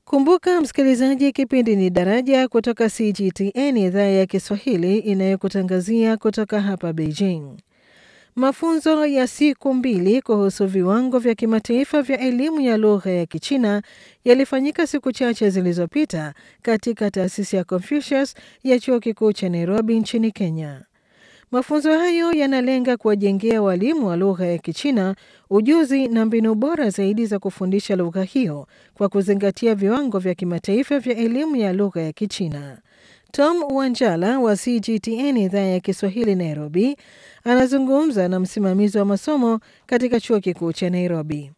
Kumbuka msikilizaji, kipindi ni Daraja kutoka CGTN, idhaa ya Kiswahili inayokutangazia kutoka hapa Beijing. Mafunzo ya siku mbili kuhusu viwango vya kimataifa vya elimu ya lugha ya Kichina yalifanyika siku chache zilizopita katika taasisi ya Confucius ya chuo kikuu cha Nairobi nchini Kenya. Mafunzo hayo yanalenga kuwajengea walimu wa lugha ya Kichina ujuzi na mbinu bora zaidi za kufundisha lugha hiyo kwa kuzingatia viwango vya kimataifa vya elimu ya lugha ya Kichina. Tom Wanjala wa CGTN idhaa ya Kiswahili Nairobi anazungumza na msimamizi wa masomo katika chuo kikuu cha Nairobi.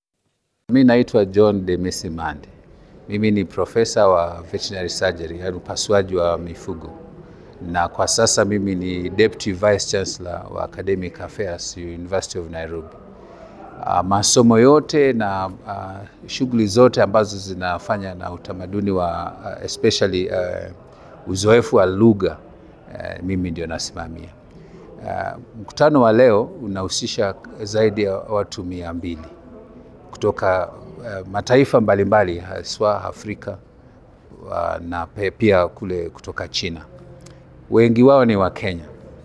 Mi naitwa John de Mesimande. Mimi ni profesa wa veterinary surgery, yaani upasuaji wa mifugo, na kwa sasa mimi ni deputy vice chancellor wa academic affairs University of Nairobi. Uh, masomo yote na uh, shughuli zote ambazo zinafanya na utamaduni wa uh, especially uh, uzoefu wa lugha uh, mimi ndio nasimamia. Uh, mkutano wa leo unahusisha zaidi ya watu mia mbili kutoka uh, mataifa mbalimbali haswa Afrika uh, na pia kule kutoka China. Wengi wao ni wa Kenya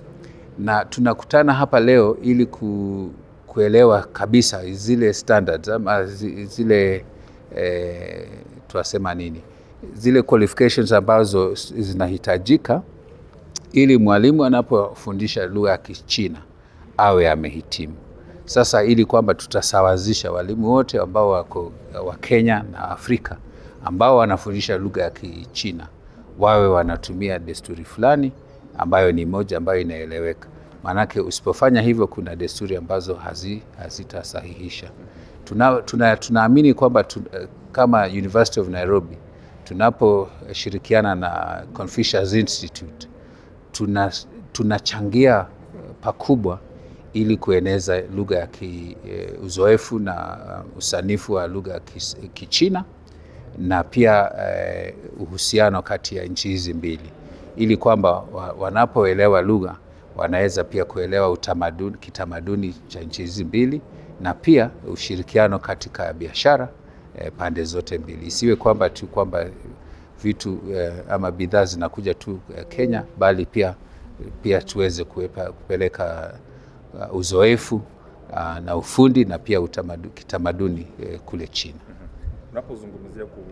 na tunakutana hapa leo ili ku, kuelewa kabisa zile standards ama zile eh, tunasema nini, zile qualifications ambazo zinahitajika ili mwalimu anapofundisha lugha ya Kichina awe amehitimu. Sasa ili kwamba tutasawazisha walimu wote ambao wako wa Kenya na Afrika ambao wanafundisha lugha ya Kichina wawe wanatumia desturi fulani ambayo ni moja ambayo inaeleweka. Maanake usipofanya hivyo, kuna desturi ambazo hazi, hazitasahihisha. Tuna, tuna, tunaamini kwamba tu, kama University of Nairobi tunaposhirikiana na Confucius Institute tuna, tunachangia pakubwa ili kueneza lugha ya ki, uzoefu na usanifu wa lugha ya Kichina na pia eh, uhusiano kati ya nchi hizi mbili ili kwamba wanapoelewa lugha wanaweza pia kuelewa utamaduni, kitamaduni cha nchi hizi mbili na pia ushirikiano katika biashara eh, pande zote mbili. Isiwe kwamba tu kwamba vitu eh, ama bidhaa zinakuja tu eh, Kenya bali pia, pia tuweze kuepa, kupeleka uh, uzoefu uh, na ufundi na pia utamadu, kitamaduni eh, kule China. Unapozungumzia ku...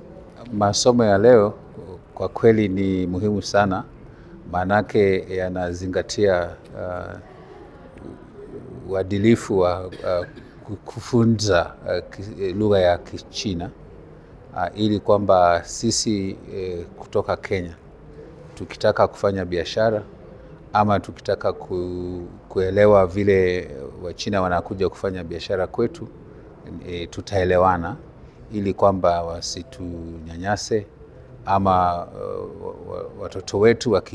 masomo ya leo kwa kweli ni muhimu sana, maanake yanazingatia uh, uadilifu wa uh, kufunza uh, lugha ya Kichina uh, ili kwamba sisi uh, kutoka Kenya tukitaka kufanya biashara ama tukitaka ku, kuelewa vile Wachina wanakuja kufanya biashara kwetu e, tutaelewana ili kwamba wasitunyanyase ama uh, watoto wetu waki